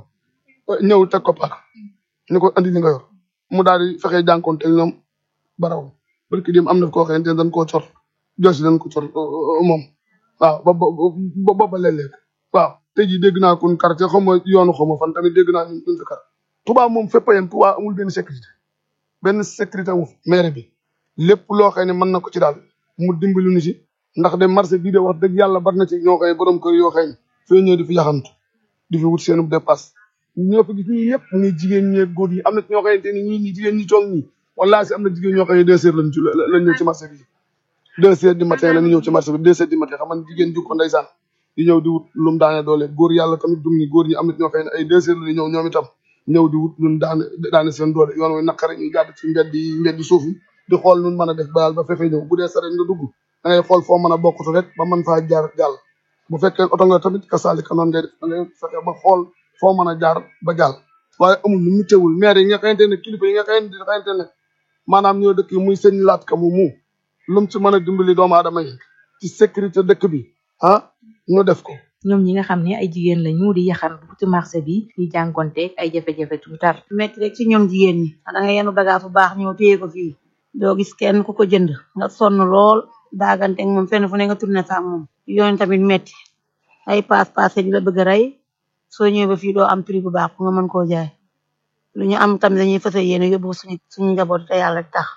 ñëw teg ko paak ni ko andi li nga yor mu daal di fexe jànkoonte ñoom baraw barki dem am na koo xamante ne dañ koo cor josi dañ ko cor moom waaw ba ba ba ba léeg-léeg waaw tey jii dégg naa kun quartier xaw ma yoonu xaw ma fan tamit dégg naa ñu ñu fi kar Touba moom fépp a yem Touba amul benn sécurité benn sécurité amul maire bi lépp loo xam ne mën na ko ci daal mu dimbali ñu ci ndax de marché bii de wax dëgg yàlla bari na ci ñoo xëy borom kër yoo xëy fii ñëw di fi yaxantu di fi wut seenu dépasse ñoo fi gis ñii ñëpp ñi jigéen ñi góor yi am na ñoo xamante ni ñii ñi jigéen ñi toog ñii wallaahi si am na jigéen ñoo xam ne deux heures lañ ci lañ ñëw ci marché bi deux heures du matin lañu ñëw ci marché bi deux heures du matin xam nga jigéen ju ko ndeysaan di ñëw di wut lu mu daane doole góor yàlla tamit dum ni góor ñi am na ñoo xam ne ay deux heures lañu ñëw ñoom itam ñëw di wut ñun daane daane seen doole yoon wi naqare ñu jàdd ci mbedd yi mbedd suuf yi di xool nun mën a def bayal ba fefe ñëw bu dee saret nga dugg da ngay xool foo mën a bokkatu rek ba mën faa jaar jàll bu fekkee oto nga tamit kasaalika noonu ngay def da ngay fexe ba xool foo mën a jaar ba jàll waaye amul nu mu teewul maire yi nga xamante ne kilifa yi nga xamante ne maanaam ñoo dëkk muy sëñ laat ka mu mu lu mu ci mën a dimbali doomu aadama yi ci sécurité dëkk bi ah ñu def ko ñoom ñi nga xam ne ay jigéen lañu di yaxantu ci marché bi di jànkonteeg ay jafe-jafe tu tar metti rek ci ñoom jigéen ñi da nga yenu bagage bu baax ñëw téye ko fii doo gis kenn ku ko jënd nga sonn lool daagante ak moom fenn fu ne nga tourné fa ak moom yoon tamit metti ay paas paase di la bëgg a rey soo ñëwee ba fii doo am prix bu baax pour nga mën koo jaay lu ñu am tamit dañuy fëse yéene yóbbu suñu suñu njaboot te yàlla tax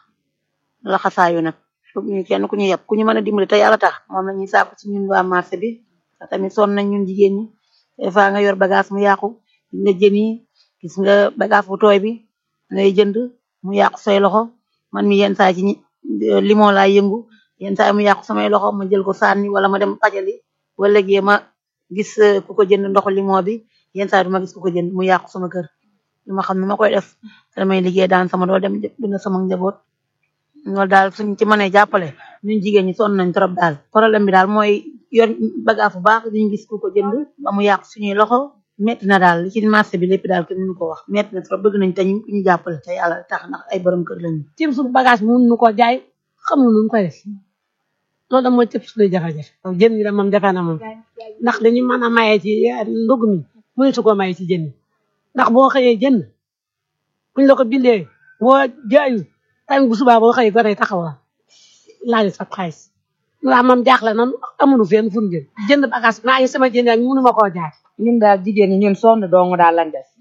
la xasaayu nag ñu kenn ku ñu yeb ku ñu mën a dimbali te yàlla tax moom la ñuy sàkku ci ñun waa marché bi te tamit sonn nañ ñun jigéen ñi des fois nga yor bagage mu yàqu gis nga jën yi gis nga bagage bu tooy bi ngay jënd mu yàqu say loxo man mi yenn saa ci limon laa yëngu yenn saa mu yàqu samay loxo ma jël ko sànni wala ma dem pajali wala léegi ma gis ku ko jënd ndoxu limon bi yenn saa du ma gis ku ko jënd mu yàqu sama kër lu ma xam ne ma koy def damay liggéey daan sama doo dem dina sama njaboot loolu daal suñ ci mënee jàppale ñun jigéen ñi sonn nañ trop daal problème bi daal mooy yor bagage bu baax duñu gis ku ko jënd ba mu yàqu suñuy loxo metti na daal li ci marché bi lépp daal kenn mënu ko wax metti na trop bëgg nañ te ñu ñu jàppale te yàlla tax ndax ay borom kër lañu tim suñu bagage bi mënuñu ko jaay xamuñu nu ñu koy def loolu da mooy tëb suñuy jafe-jafe jën ñi da moom jafe na moom ndax dañu mën a maye ci ndugg mi mënatu koo maye ci jën yi ndax boo xëyee jënd buñ la ko bindee boo jaayu tamit bu subaa boo xëyee gone taxaw la laaj sa xaalis waaw moom jaaxle nan amuñu fenn fu ñu jël jënd bagage maa ngi sama jënd ak mënu ma koo jaay ñun daal jigéen ñi ñun sonn dong daal lañ def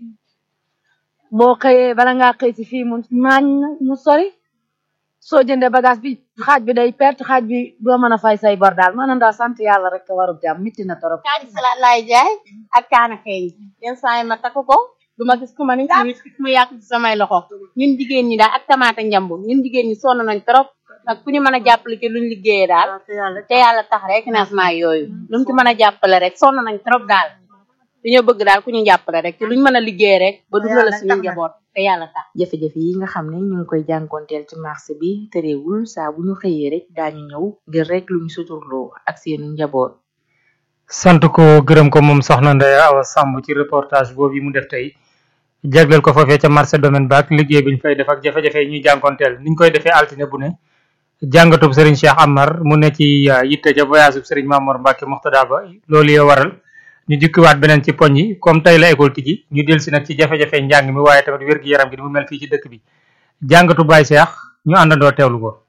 boo xëyee bala ngaa xëy si fii mu maañ mu sori soo jëndee bagage bi xaaj bi day perte xaaj bi doo mën a fay say bor daal maanaam daal sant yàlla rek warub jàmm mitti na torop kaani salaat laay jaay ak kaana xeeñ yenn saa yi ma takk ko du ma gis ku ma ni ci mu yàq ci samay loxo ñun jigéen ñi daal ak tamaate njambu ñun jigéen ñi sonn nañ trop ak ku ñu mën a jàppale ci luñ liggéeyee daal te yàlla tax rek financement yooyu lu mu ci mën a jàppale rek sonn nañ trop daal dañoo bëgg daal ku ñu jàppale rek ci luñ mën a liggéey rek ba dundal suñu njaboot te yàlla tax jafe-jafe yi nga xam ne ñu ngi koy jànkonteel ci marché bi terewul saa bu ñu xëyee rek daañu ñëw ngir rek lu ñu suturloo ak seenu njaboot sant ko gërëm ko moom soxna Ndeye Awa Samb ci reportage boobu yi mu def tey jagleel ko foofee ca marché domaine ba ak liggéey bi ñu fay def ak jafe-jafe yi ñuy jànkonteel niñ koy defee altine bu ne jàngatub Serigne Cheikh Amar mu ne ci yitte ca voyage bu Serigne Mamour Mbacke Moxtada ba loolu yoo waral ñu jukkiwaat beneen ci poñ yi comme tey la école tijji ñu del si nag ci jafe-jafe njàng mi waaye tamit wér-gi-yaram gi ni mu mel fii ci dëkk bi jàngatu Baye Cheikh ñu àndandoo teewlu ko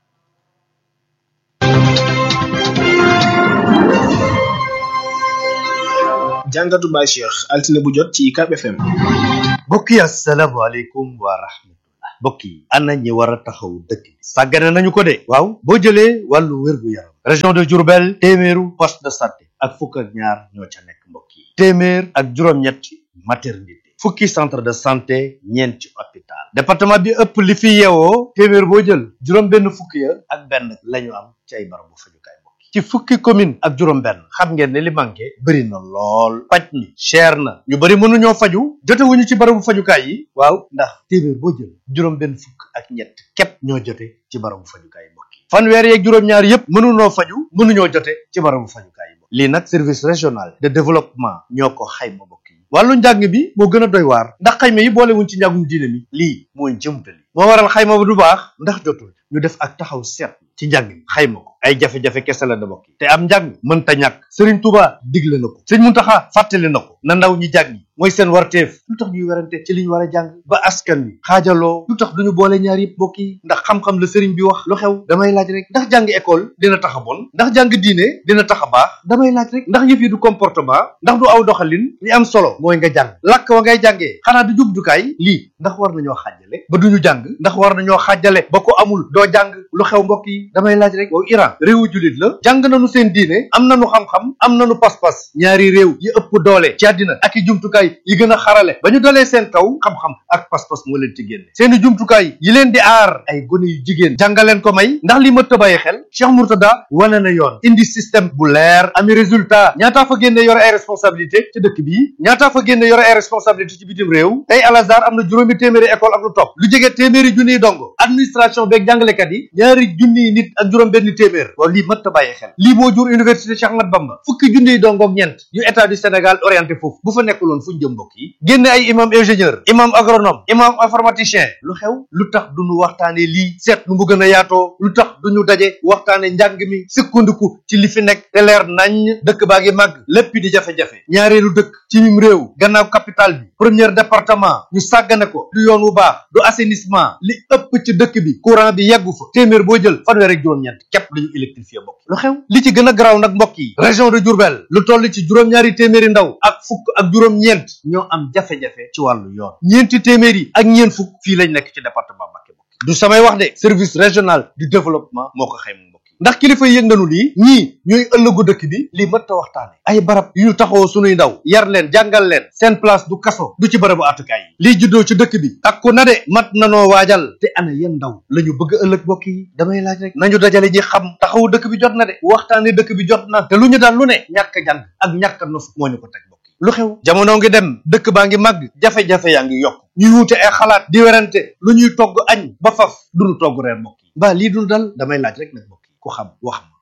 jàngatu Baye Cheikh altine bu jot ci UCAB FM. mbokk yi asalaamaaleykum wa rahmatullah mbokk yi ana ñi war a taxaw dëkk bi sàggane nañu ko de waaw boo jëlee wàllu wér-gu-yaram région de Diourbel téeméeru poste de santé ak fukk ak ñaar ñoo ca nekk mbokk yi téeméer ak juróom-ñett maternité fukki centre de santé ñeenti hôpital département bi ëpp li fi yeewoo téeméer boo jël juróom benn fukki ya ak benn lañu am ci ay barabu fajukaay mbokk yi ci fukki commune ak juróom benn xam ngeen ne li manqué bëri na lool paj mi cher na ñu bëri mënuñoo faju jotewuñu ci barabu fajukaay yi waaw ndax téeméer boo jël juróom benn fukk ak ñett képp ñoo jote ci barabu fajukaay yi mbokk yi fanweer yeeg juróom-ñaar yépp mënuñoo faju mënuñoo jote ci barabu fajukaay yi mbokk lii nag service régional de développement ñoo ko xayma mbokk yi wàllu njàng bi moo gën a doy waar ndax xayma yi boolewuñ ci njàngum diine mi lii mooy jëmtali moo waral xayma bu du baax ndax jotul ñu def ak taxaw seet ci njàng mi xayma ko ay jafe-jafe kese la da bokk yi te am njàng mënta ñàkk Serigne Touba digle na ko Serigne Mountakha fàttali na ko na ndaw ñi jàngi mooy seen warteef lu tax ñuy werante ci li ñu war a jàng ba askan wi xaajaloo lu tax duñu boole ñaar yëpp bokk yi ndax xam-xam la Serigne bi wax lu xew damay laaj rek ndax jàng école dina tax a bon ndax jàng diine dina tax a baax damay laaj rek ndax yëf yi du comportement ndax du aw doxalin li am solo mooy nga jàng làkk wa ngay jàngee xanaa du jumtukaay lii ndax war nañoo xaajale ba duñu jàng ndax war nañoo xaajale ba ko amul doo jàng lu xew mbokk yi damay laaj rek waaw Iran réewu jullit la jàng nañu seen diine am nañu xam-xam am nañu pas-pas ñaari réew yi ëpp doole ci àddina ak i jumtukaay yi gën a xarale ba ñu dalee seen kaw xam-xam ak pas-pas moo leen ci génne seeni jumtukaay yi leen di aar ay gone yu jigéen jàngaleen ko may ndax li mëtt a bàyyi xel Cheikh Mourtada wane na yoon indi système bu leer ami résultat ñaataa fa génne yore ay responsabilité ci dëkk bi ñaataa fa génne yore ay responsabilité ci bitim réew tey Al Azhar am na juróomi téeméeri école ak lu topp lu jege téeméeri junniy dongo administration beeg jàngalekat yi ñaari junniy nit ak juróom benn téeméer waaw lii mëtt a bàyyi xel lii moo jur université Cheikh Ahmad Bamba fukki junniy dongoog ñeent yu état du Sénégal orienté foofu bu fa nekkuloon fu ñu jëm mbokk yi génne ay imam ingénieur imam agronome imam informaticien lu xew lu tax duñu waxtaane lii seet nu mu gën a yaatoo lu tax duñu daje waxtaane njàng mi sukkandiku ci li fi nekk te leer nañ dëkk baa ngi màgg lépp di jafe-jafe ñaareelu dëkk ci mim réew gannaaw capital bi premier département ñu sàggane ko du yoon wu baax du assainissement li ëpp ci dëkk bi courant bi yeggu fa téeméer boo jël fanweer ak juróom-ñeent képp dañu électrifié mbokk lu xew li ci gën a garaaw nag mbokk yi région de Diourbel lu toll ci juróom-ñaari téeméeri ndaw ak fukk ak juróom-ñeent ñoo am jafe-jafe ci wàllu yoon ñeenti téeméer yi ak ñeent fukk fii lañ nekk ci département Mbacké mbokk du samay wax de service régional du développement moo ko xayma mbokk yi ndax kilifa yëg nañu lii ñii ñooy ëllëgu dëkk bi lii mëtta waxtaane ay barab yu ñu taxawoo sunuy ndaw yar leen jàngal leen seen place du kaso du ci barabu àttukaay yi lii juddoo ci dëkk bi takku na de mat nanoo waajal te ana yéen ndaw la ñu bëgg ëllëg mbokk yi damay laaj rek nañu dajale ñi xam taxawu dëkk bi jot na de waxtaane dëkk bi jot na te lu ñu daan lu ne ñàkk jàng ak ñàkk nof moo ñu ko teg mbokk yi lu xew jamono ngi dem dëkk baa ngi màgg jafe-jafe yaa ngi yokk ñuy wuute ay xalaat di werante lu ñuy togg añ ba faf duñu togg reer mbokk yi mbaa lii dul dal damay laaj rek nag mbokk yi ku xam wax ma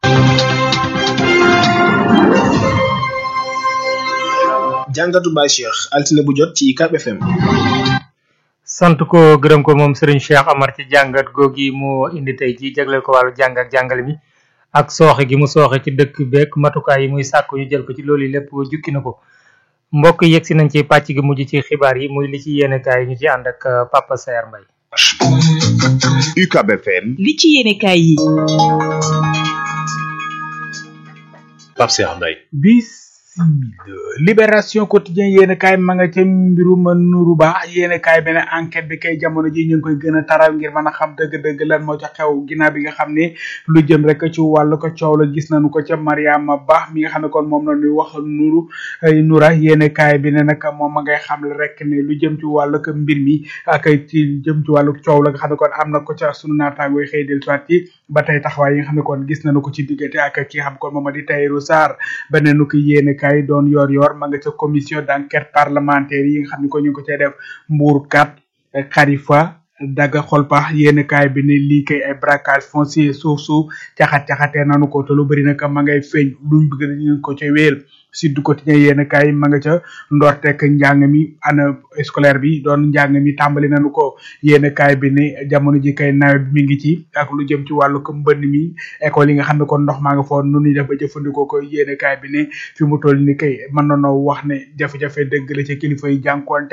jàngatu Baye Cheikh altine bu jot ci UCAB FM. sant ko gërëm ko moom Serigne Cheikh Amar ci jàngat googi moo indi tey ji jagleel ko wàllu jàng ak jàngale mi ak sooxe gi mu sooxe ci dëkk beeg matukaay yi muy sàkk ñu jël ko ci loolu lépp jukki na ko mbokk yi yegsi nañ ci pàcc gi mujj ci xibaar yi muy li ci yéene kaay yi ñu ci ànd ak Papa Saer Mbaye UCAB FM li ci yéene kaay yi Pape Cheikh Mbaye bis libération quotidien yéen kaay ma nga ca mbirum nuru ba yéen kaay benn enquête bi kay jamono ji ñu ngi koy gën a taral ngir mën a xam dëgg-dëgg lan moo ca xew ginnaaw bi nga xam ne lu jëm rek ci wàllu ko coow la gis nañu ko ca Mariama Ba mi nga xam ne kon moom la ñuy wax nuru nura yéen kaay bi ne nag moom ma ngay xam rek ne lu jëm ci wàllu ko mbir mi ak ci jëm ci wàllu coow la nga xam ne kon am na ko ca sunu naataangooy xëy del soit yi ba tey taxawaay yi nga xam ne kon gis nañu ko ci diggante ak ki xam kon moom di Tahirou Sarr beneen ko yéen kaay doon yor yor ma nga ca commission d'enquête parlementaire yi nga xam ne ko ñu ngi ko cay def Mbour kat Khalifa daga xolpa yéen kaay bi ne lii kay ay braquage foncier suuf suuf caxat-caxatee nanu ko te lu bëri nag ma ngay feeñ luñ bëgg dañu ko ca wéel Sud Quotidien yéen kaay ma nga ca ndorteek njàng mi ana scolaire bi doon njàng mi tàmbali nañu ko yéen kaay bi ne jamono ji kay nawet mi ngi ci ak lu jëm ci wàllu ko mbënn mi école yi nga xam ne kon ndox maa nga foon nu ñuy def ba jëfandikoo ko yéen kaay bi ne fi mu toll ni kay mën na noo wax ne jafe-jafe dëgg la ci kilifa yi jànkoonteel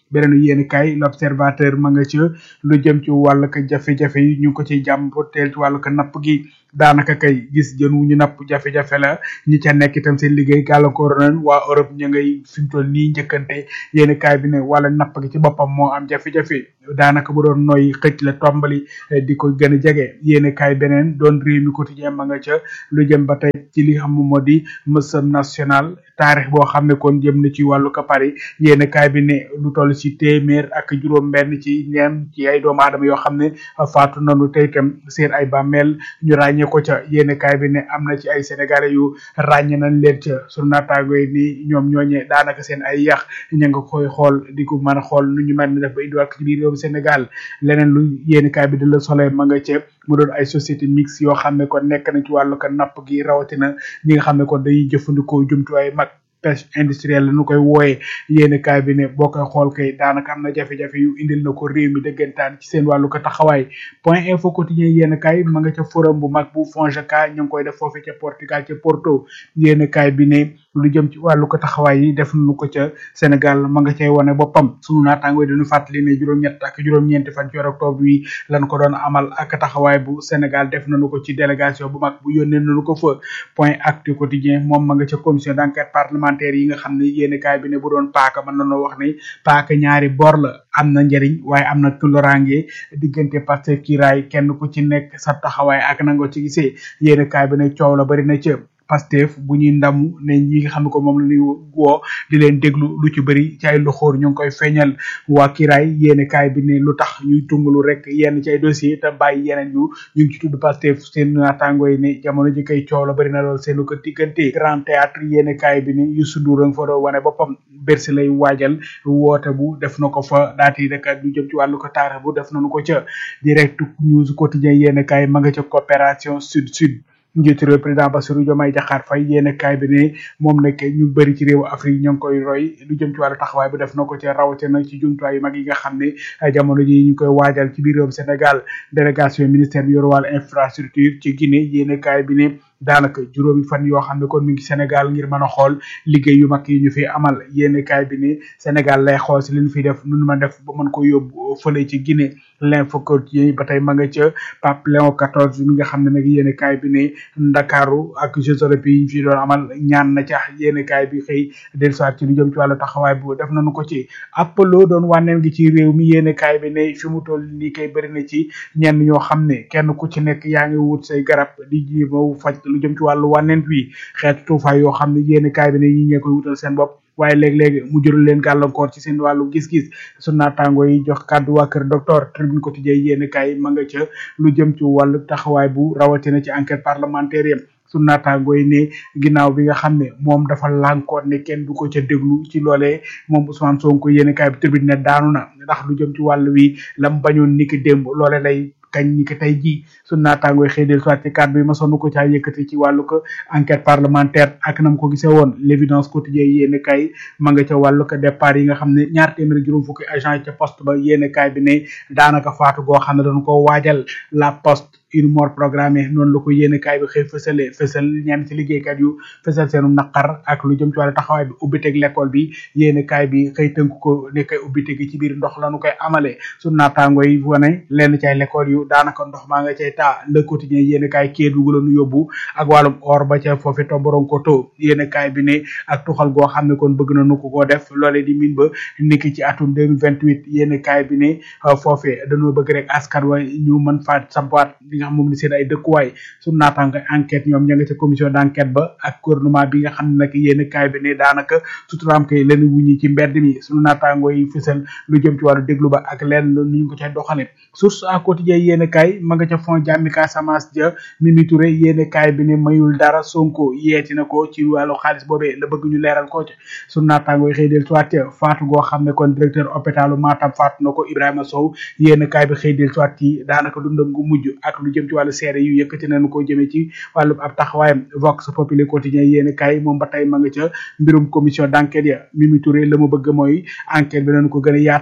beneen yéen kay l'observateur ma nga ca lu jëm ci wàllu ko jafe-jafe yi ñu ngi ko ci jàmboteel ci wàllu ko napp gi daanaka kay gis jën wu ñu napp jafe-jafe la ñi ca nekk itam seen liggéey gàllankoor nañ waa Europe ñu ngay fi mu toll nii njëkkante yéen kaay bi ne wala napp gi ci boppam moo am jafe-jafe daanaka bu doon noy xëcc la tombali di ko gën a jege yéen kaay beneen doon réew mi quotidien ma nga ca lu jëm ba tey ci li xam moo di mësam national taarix boo xam ne kon jëm na ci wàllu ko Paris yéen kaay bi ne lu toll ci téeméer ak juróom benn ci ñeen ci ay doomu aadama yoo xam ne faatu nanu tey itam seen ay bàmmeel ñu ràññee ko ca yéen kaay bi ne am na ci ay sénégalais yu ràññe nañ leen ca sunu naataango yi ni ñoom ñooñe daanaka seen ay yax ña nga koy xool di ko mën a xool nu ñu mën def ba indiwaat ko ci biir réewum Sénégal leneen lu yéen kaay bi di la soleil ma nga ca mu doon ay société mixte yoo xam ne kon nekk na ci wàllu ko napp gi rawatina ñi nga xam ne kon dañuy jëfandikoo jumtuwaay mag pêche industrielle la nu koy wooyee yéen kaay bi ne boo koy xool kay daanaka am na jafe-jafe yu indil na ko réew mi dëggantaan ci seen wàllu ko taxawaay point info quotidien yéen kaay ma nga ca forum bu mag bu FONGECA ñu ngi koy def foofu ca Portugal ca Porto yéen kaay bi ne lu jëm ci wàllu ko taxawaay yi def nañu ko ca Sénégal ma nga cay wane boppam sunu naataango yi dañu fàttali ne juróom-ñett ak juróom-ñeenti fan ci octobre wi lan ko doon amal ak taxawaay bu Sénégal def nañu ko ci délégation bu mag bu yónnee nañu ko fa point actu quotidien moom ma nga ca commission d'enquête parlementaire yi nga xam ne yéeni kaay bi ne bu doon paaka mën nañoo wax ni paaka ñaari bor la am na njëriñ waaye am na tulorange diggante Pastef kiiraay kenn ku ci nekk sa taxawaay ak nangoo ci gisee yéeni kaay bi ne coow la bari na ca Pastef bu ñuy ndamu ne ñi nga xam ne ko moom la ñuy woo di leen déglu lu ci bëri ci ay loxoor ñu ngi koy feeñal waa kiraay yéen kaay bi ne lu tax ñuy tungalu rek yenn ci ay dossier te bàyyi yeneen yu ñu ngi ci tudd Pastef seen naataango yi ne jamono ji koy coow la bëri na lool seenu ko diggante grand théâtre yéen kaay bi ne Youssou Ndour nga fa doon wane boppam Bercy lay waajal woote bu def na ko fa daati rek lu jëm ci wàllu ko taarix bu def nañu ko ca direct news quotidien yéen kaay ma nga ca coopération sud sud njiitu réew président Bassirou Diomaye Diakhar Faye yéen kaay bi ne moom nag ñu bëri ci réewu Afrique ñoo ngi koy roy lu jëm ci wàllu taxawaay bu def na ko ci rawatina ci jumtuwaay yu mag yi nga xam ne jamono ji ñu koy waajal ci biir réewum Sénégal délégation ministère bi yor wàllu infrastructure ci Guinée yéen kaay bi ne daanaka juróomi fan yoo xam ne kon mi ngi Sénégal ngir mën a xool liggéey yu mag yi ñu fi amal yéen kaay bi ne Sénégal lay xool si li ñu fi def nu ma def ba mën ko yóbbu fële ci Guinée l'info quotidien ba tey ma nga ca Pape Léon 14 mi nga xam ne nag yéen kaay bi ne Ndakaaru ak Jeux olympiques yi ñu fi doon amal ñaan na ca yéen kaay bi xëy dellusiwaat ci lu jëm ci wàllu taxawaay bu def nañu ko ci Apollo doon wànneen gi ci réew mi yéen kaay bi ne fi mu toll nii kay bëri na ci ñenn ñoo xam ne kenn ku ci nekk yaa ngi wut say garab di jéem faj lu jëm ci wàllu wànneen wi xeetu tuufaay yoo xam ne yéen kaay bi ne ñi ñee koy wutal seen bopp waaye léeg-léeg mu jural leen gàllankoor ci seen wàllu gis-gis su naataango yi jox kàddu waa kër docteur tribune quotidien yéen kaay ma nga ca lu jëm ci wàllu taxawaay bu rawatina ci enquête parlementaire yam su naataango yi ne ginnaaw bi nga xam ne moom dafa lànkoon ne kenn du ko ca déglu ci loolee moom Ousmane Sonko yéen kaay bi tribune ne daanu na ndax lu jëm ci wàllu wi lam bañoon niki démb loole lay kañ ni ko tey jii su naataangooy xëy del soit ci kàddu yi ma sonn ko caa yëkkati ci wàllu ko enquête parlementaire ak nam ko gisee woon l'évidence quotidien yéen kay ma nga ca wàllu ko départ yi nga xam ne ñaar téeméer juróom fukki agent ca poste ba yéen kay bi ne daanaka faatu goo xam ne dañ ko waajal la poste une mort programmée noonu la ko yéen kaay bi xëy fësale fësal ñenn ci liggéeykat yu fësal seenu naqar ak lu jëm ci wàllu taxawaay bi ubbiteg l'école bi yéen kaay bi xëy tënk ko ne kay ubbite gi ci biir ndox lañu koy amale su naataango yi wane lenn ci ay l'école yu daanaka ndox maa nga cay taa le quotidien yéen kaay Kédougou la nu yóbbu ak wàllum or ba ca foofi tomboron ko to yéen kaay bi ne ak tuxal goo xam ne kon bëgg na nu ko koo def loolee di min ba niki ci atum 2028 yéen kaay bi ne foofee dañoo bëgg rek askan wa ñu mën faa sampaat li nga xam moom ni seen ay dëkkuwaay su naataango enquête ñoom ña nga ca commission d'enquête ba ak gouvernement bi nga xam ne nag yéen kaay bi ne daanaka suturaam kay leen wuñi ci mbedd mi suñu naataango yi fësal lu jëm ci wàllu déglu ba ak leen ni ñu ko cay doxale source à quotidien yéen kaay ma nga ca fond jàmmi Casamance ja Mimi Touré yéen kaay bi ne mayul dara Sonko yeeti na ko ci wàllu xaalis boobee la bëgg ñu leeral ko ca suñu naataango yi xëy del soit faatu goo xam ne kon directeur hôpitalu Matam faatu na ko Ibrahima Sow yéen kaay bi xëy del soit ci daanaka dundam gu mujj ak lu jëm ci wàllu seere yu yëkkati nañu ko jëmee ci wàllu ab taxawaayam Vox Populi quotidien yéen kaay moom ba tey ma nga ca mbirum commission d'enquête ya Mimi Touré la mu bëgg mooy enquête bi nañu ko gën a yaatal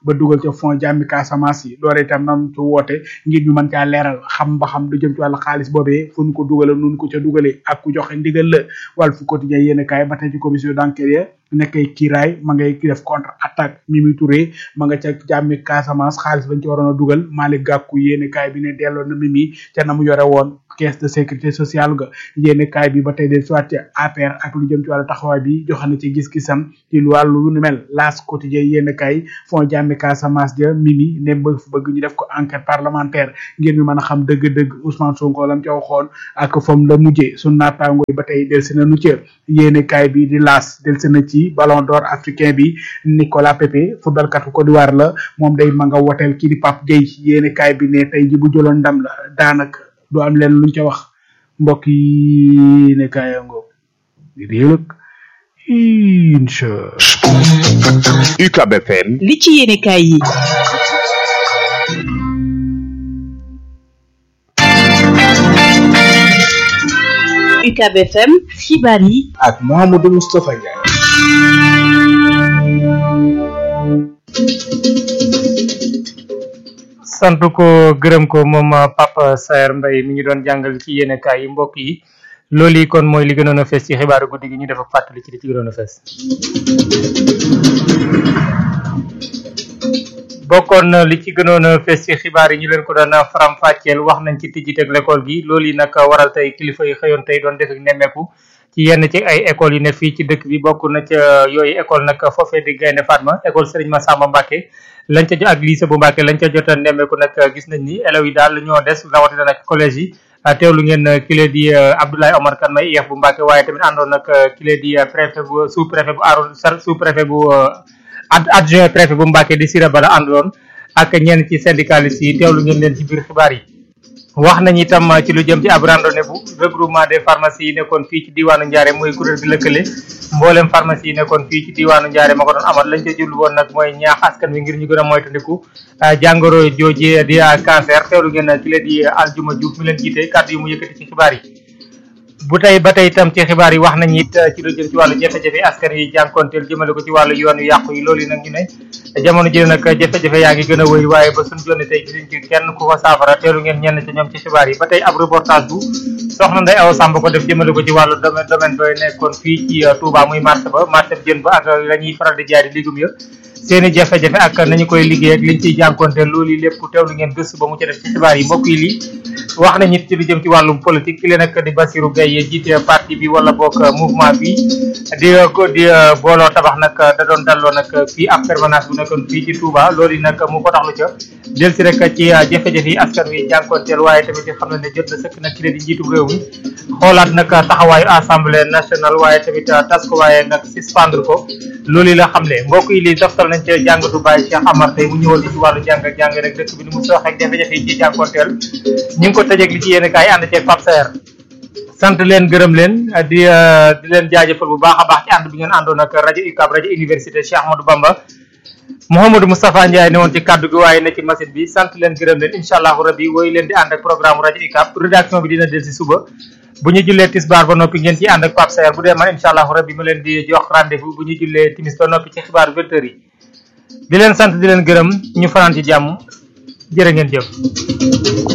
ba dugal ca fond jàmmi Casamance yi loolu itam nan ci woote ngir ñu mën caa leeral xam ba xam du jëm ci wàllu xaalis boobee fu ñu ko dugale nun ko ca dugalee ak ku joxe ndigal la wàllu fu quotidien yéen kaay ba tey ci commission d'enquête ya nekkay kiiraay ma ngay def contre attaque Mimi Touré ma nga ca jàmmi Casamance xaalis bañ ci waroon a dugal Malick Gakou yéen kaay bi ne delloo na Mimi ca na mu yore woon caisse de sécurité sociale ga yéen kaay bi ba tey del soit ci APR ak lu jëm ci wàllu taxawaay bi joxe na ci gis-gisam ci lu wàllu lu mel laas quotidien yéen kaay fond jàmmi Casamance ja Mimi ne bëgg bëgg ñu def ko enquête parlementaire ngir ñu mën a xam dëgg-dëgg Ousmane Sonko lam ca waxoon ak fam la mujjee su naataango yi ba tey del si na nu ca yéen kaay bi di laas del si na ci ballon d'or africain bi Nicolas Pepe football kat Côte d'Ivoire la moom day ma nga woteel kii di Pape Gueye yéen kaay bi ne tey ji bu jëloon ndam la daanaka du am leen luñ ca wax mbokk yi ne kaayangoo di réewëg incha UCAB FM li ci yéene kaay yi UCAB FM xibaar yi ak Mouhamadou Moustapha Ndiaye sant ko gërëm ko moom Papa Saer Mbaye mi ñu doon jàngal ci yéene kaay yi mbokk yi loolu yi kon mooy li gënoon a fees ci xibaaru guddi gi ñu def ak fàttali ci li ci gënoon a fees bokkoon na li ci gënoon a fees ci xibaar yi ñu leen ko doon faram fàcceel wax nañ ci tijjiteeg l'école gi loolu yi nag waral tey kilifa yi xëyoon tey doon def ak nemmeeku ci yenn ci ay écoles yi ne fii ci dëkk bi bokk na ca yooyu école nag foofee di Gaynde Fatma école Serigne Massamba Mbacké lañ ca jot ak lycée bu Mbacké lañ ca jot a nemmeeku nag gis nañ ni élèves yi daal ñoo des rawatina nag collège yi teewlu ngeen kile di Abdoulaye Omar Kane may IEF bu Mbacké waaye tamit àndoon nag kile di préfet bu sous préfet bu aaron sous préfet bu adjoint préfet bu Mbacké di Sira Bala àndoon ak ñenn ci syndicalistes yi teewlu ngeen leen ci biir xibaar yi wax nañ itam ci lu jëm ci ab randonnée bu regroupement des pharmacies yi nekkoon fii ci diwaanu Ndiarème mooy kuréel gi lëkkale mboolem pharmacie yi nekkoon fii ci diwaanu Ndiarème ma ko doon amal lañ ca jublu woon nag mooy ñaax askan wi ngir ñu gën a moytandiku jàngoro jooje di cancer teewlu ngeen ci leen di Aljuma Diouf mi leen jiite kàddu yi mu yëkkati ci xibaar yi bu tey ba tey itam ci xibaar yi wax nañ it ci lu jëm ci wàllu jafe-jafe askan yi jànkonteel jëmale ko ci wàllu yoon yu yàqu yi loolu yi nag ñu ne jamono ji nag jafe-jafe yaa ngi gën a wëy waaye ba suñu jonni tey gisuñ ci kenn ku ko saafara teelu ngeen ñenn ci ñoom ci xibaar yi ba tey ab reportage bu soxna Ndeye Awa Samb ko def jëmale ko ci wàllu domaine domaine ba nekkoon fii ci Touba muy marché ba marché jën ba ak la ñuy faral di jaay di légumes ya seeni jafe-jafe ak nañu koy liggéey ak liñ ciy jànkonteel loolu yi lépp teewlu ngeen gëstu ba mu ca def ci xibaar yi mbokk yi lii wax nañ it ci lu jëm ci wàllum politique ki leen ak di Bassirou Gueye jiite parti bi wala boog mouvement bi di ko di booloo tabax nag da doon dalloo nag fii ab permanence bu nekkoon fii ci Touba loolu yi nag mu ko taxlu ca del si rek ci jafe-jafe yi askan wi jànkonteel waaye tamit di xam ne ne jot na sëkk nag ki leen di njiitu réew mi xoolaat nag taxawaayu assemblée nationale waaye tamit tas ko waaye nag suspendre ko loolu yi la xam ne mbokk yi lii doftal nañ ca jàngatu Baye Cheikh Amar tey mu ñëwal ci wàllu jàng ak jàng rek dëkk bi ni mu soox ak jafe-jafe yi ci jànkonteel ñu ngi ko tëjeeg li ci yéen kaay ànd ceeg Pape Saer sant leen gërëm leen di di leen jaajëfal bu baax a baax ci ànd bi ngeen àndoon ak rajo UCAB rajo université Cheikh Ahmadou Bamba Mouhamadou Moustapha Ndiaye ne woon ci kaddu gi waaye ne ci machine bi sant leen gërëm leen incha allahu rabbi woy leen di ànd ak programme rajo UCAB rédaction bi dina del si suba bu ñu jullee tisbaar ba noppi ngeen ci ànd ak Pape Saer bu dee man incha allahu rabbi ma leen di jox rendez-vous bu ñu jullee timis ba noppi ci xibaaru vingt heures yi di leen sant di leen gërëm ñu fanaan ci jàmm jërë ngeen jëf